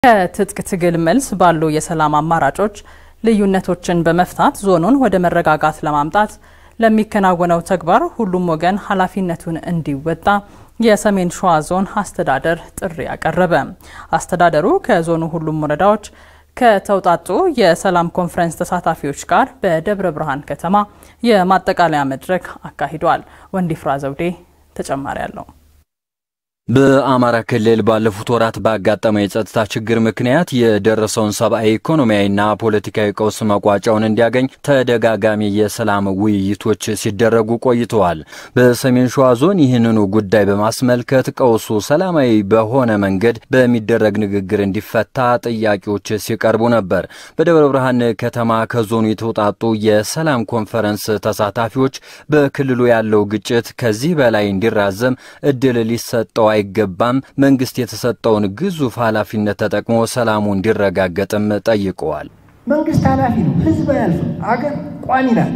ከትጥቅ ትግል መልስ ባሉ የሰላም አማራጮች ልዩነቶችን በመፍታት ዞኑን ወደ መረጋጋት ለማምጣት ለሚከናወነው ተግባር ሁሉም ወገን ኃላፊነቱን እንዲወጣ የሰሜን ሸዋ ዞን አስተዳደር ጥሪ አቀረበ። አስተዳደሩ ከዞኑ ሁሉም ወረዳዎች ከተውጣጡ የሰላም ኮንፈረንስ ተሳታፊዎች ጋር በደብረ ብርሃን ከተማ የማጠቃለያ መድረክ አካሂዷል። ወንዲፍራ ዘውዴ ተጨማሪ አለው። በአማራ ክልል ባለፉት ወራት ባጋጠመው የጸጥታ ችግር ምክንያት የደረሰውን ሰብአዊ፣ ኢኮኖሚያዊና ፖለቲካዊ ቀውስ መቋጫውን እንዲያገኝ ተደጋጋሚ የሰላም ውይይቶች ሲደረጉ ቆይተዋል። በሰሜን ሸዋ ዞን ይህንኑ ጉዳይ በማስመልከት ቀውሱ ሰላማዊ በሆነ መንገድ በሚደረግ ንግግር እንዲፈታ ጥያቄዎች ሲቀርቡ ነበር። በደብረ ብርሃን ከተማ ከዞኑ የተውጣጡ የሰላም ኮንፈረንስ ተሳታፊዎች በክልሉ ያለው ግጭት ከዚህ በላይ እንዲራዘም እድል ሊሰጠው አይገባም፣ መንግስት የተሰጠውን ግዙፍ ኃላፊነት ተጠቅሞ ሰላሙ እንዲረጋገጥም ጠይቀዋል። መንግስት ኃላፊ ነው፣ ህዝብ አያልፍም፣ አገር ቋሚ ናት።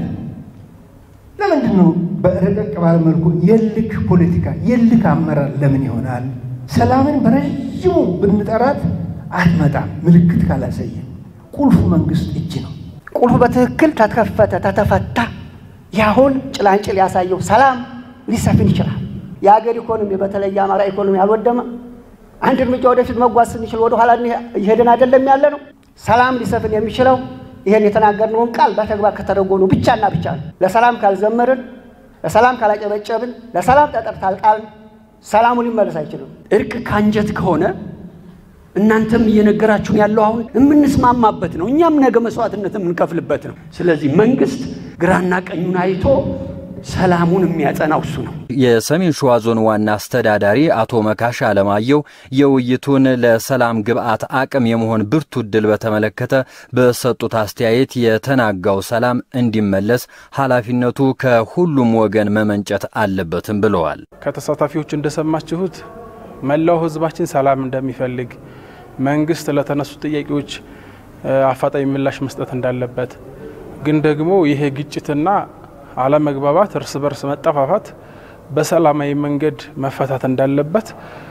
ለምንድን ነው በረቀቅ ባለ መልኩ የልክ ፖለቲካ የልክ አመራር ለምን ይሆናል? ሰላምን በረዥሙ ብንጠራት አትመጣም፣ ምልክት ካላሳየን። ቁልፉ መንግስት እጅ ነው። ቁልፉ በትክክል ተከፈተ ተተፈታ፣ ያሁን ጭላንጭል ያሳየው ሰላም ሊሰፍን ይችላል። የሀገር ኢኮኖሚ በተለይ የአማራ ኢኮኖሚ አልወደመ። አንድ እርምጃ ወደፊት መጓዝ ስንችል ወደ ኋላ እየሄድን አይደለም ያለ ነው። ሰላም ሊሰፍን የሚችለው ይህን የተናገርነውን ቃል በተግባር ከተረጎኑ ብቻና ብቻ ነው። ለሰላም ካልዘመርን፣ ለሰላም ካላጨበጨብን፣ ለሰላም ጠጠር ካልጣልን ሰላሙ ሊመለስ አይችልም። እርቅ ከአንጀት ከሆነ እናንተም እየነገራችሁን ያለው አሁን የምንስማማበት ነው። እኛም ነገ መስዋዕትነት የምንከፍልበት ነው። ስለዚህ መንግስት ግራና ቀኙን አይቶ ሰላሙን የሚያጸናው እሱ ነው። የሰሜን ሸዋ ዞን ዋና አስተዳዳሪ አቶ መካሻ አለማየሁ የውይይቱን ለሰላም ግብዓት አቅም የመሆን ብርቱ እድል በተመለከተ በሰጡት አስተያየት የተናጋው ሰላም እንዲመለስ ኃላፊነቱ ከሁሉም ወገን መመንጨት አለበትም ብለዋል። ከተሳታፊዎች እንደሰማችሁት መላው ሕዝባችን ሰላም እንደሚፈልግ መንግስት ለተነሱ ጥያቄዎች አፋጣኝ ምላሽ መስጠት እንዳለበት ግን ደግሞ ይሄ ግጭትና አለመግባባት፣ እርስ በርስ መጠፋፋት በሰላማዊ መንገድ መፈታት እንዳለበት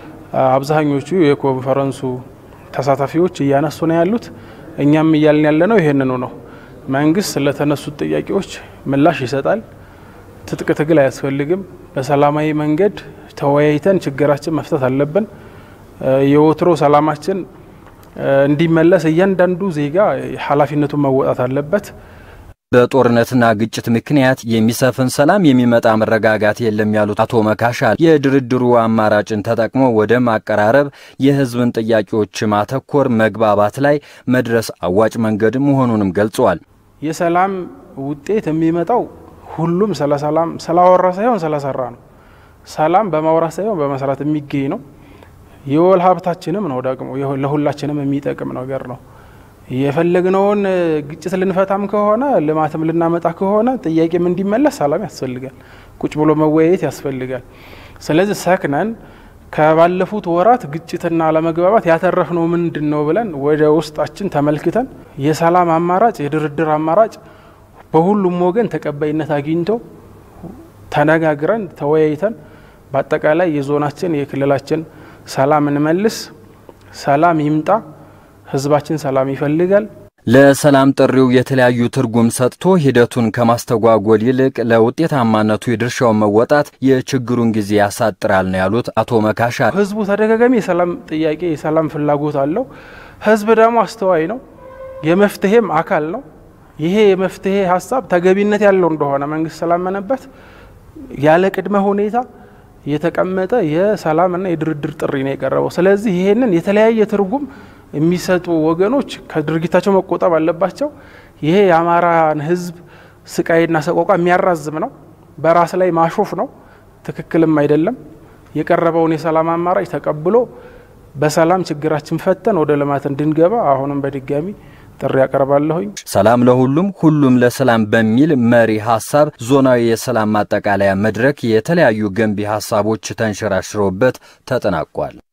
አብዛኞቹ የኮንፈረንሱ ተሳታፊዎች እያነሱ ነው ያሉት። እኛም እያልን ያለ ነው ይሄንኑ ነው። መንግስት ለተነሱት ጥያቄዎች ምላሽ ይሰጣል። ትጥቅ ትግል አያስፈልግም። በሰላማዊ መንገድ ተወያይተን ችግራችን መፍታት አለብን። የወትሮ ሰላማችን እንዲመለስ እያንዳንዱ ዜጋ ኃላፊነቱን መወጣት አለበት። በጦርነትና ግጭት ምክንያት የሚሰፍን ሰላም የሚመጣ መረጋጋት የለም ያሉት አቶ መካሻ የድርድሩ አማራጭን ተጠቅሞ ወደ ማቀራረብ፣ የህዝብን ጥያቄዎች ማተኮር፣ መግባባት ላይ መድረስ አዋጭ መንገድ መሆኑንም ገልጸዋል። የሰላም ውጤት የሚመጣው ሁሉም ስለ ሰላም ስላወራ ሳይሆን ስለሰራ ነው። ሰላም በማውራት ሳይሆን በመስራት የሚገኝ ነው። የወል ሀብታችንም ነው ደግሞ ለሁላችንም የሚጠቅም ነገር ነው። የፈለግነውን ግጭት ልንፈታም ከሆነ ልማትም ልናመጣ ከሆነ ጥያቄም እንዲመለስ ሰላም ያስፈልጋል። ቁጭ ብሎ መወያየት ያስፈልጋል። ስለዚህ ሰክነን ከባለፉት ወራት ግጭትና አለመግባባት ያተረፍነው ምንድን ነው ብለን ወደ ውስጣችን ተመልክተን የሰላም አማራጭ የድርድር አማራጭ በሁሉም ወገን ተቀባይነት አግኝቶ ተነጋግረን ተወያይተን በአጠቃላይ የዞናችን የክልላችን ሰላም እንመልስ፣ ሰላም ይምጣ። ህዝባችን ሰላም ይፈልጋል። ለሰላም ጥሪው የተለያዩ ትርጉም ሰጥቶ ሂደቱን ከማስተጓጎል ይልቅ ለውጤታማነቱ የድርሻውን መወጣት የችግሩን ጊዜ ያሳጥራል ነው ያሉት አቶ መካሻ። ህዝቡ ተደጋጋሚ የሰላም ጥያቄ የሰላም ፍላጎት አለው። ህዝብ ደግሞ አስተዋይ ነው፣ የመፍትሄም አካል ነው። ይሄ የመፍትሄ ሀሳብ ተገቢነት ያለው እንደሆነ መንግስት ስላመነበት ያለ ቅድመ ሁኔታ የተቀመጠ የሰላምና የድርድር ጥሪ ነው የቀረበው። ስለዚህ ይሄንን የተለያየ ትርጉም የሚሰጡ ወገኖች ከድርጊታቸው መቆጠብ አለባቸው። ይሄ የአማራን ህዝብ ስቃይና ሰቆቃ የሚያራዝም ነው፣ በራስ ላይ ማሾፍ ነው፣ ትክክልም አይደለም። የቀረበውን የሰላም አማራጭ ተቀብሎ በሰላም ችግራችን ፈተን ወደ ልማት እንድንገባ አሁንም በድጋሚ ጥሪ ያቀርባለሁኝ። ሰላም ለሁሉም ሁሉም ለሰላም በሚል መሪ ሀሳብ ዞናዊ የሰላም ማጠቃለያ መድረክ የተለያዩ ገንቢ ሀሳቦች ተንሸራሽረውበት ተጠናቋል።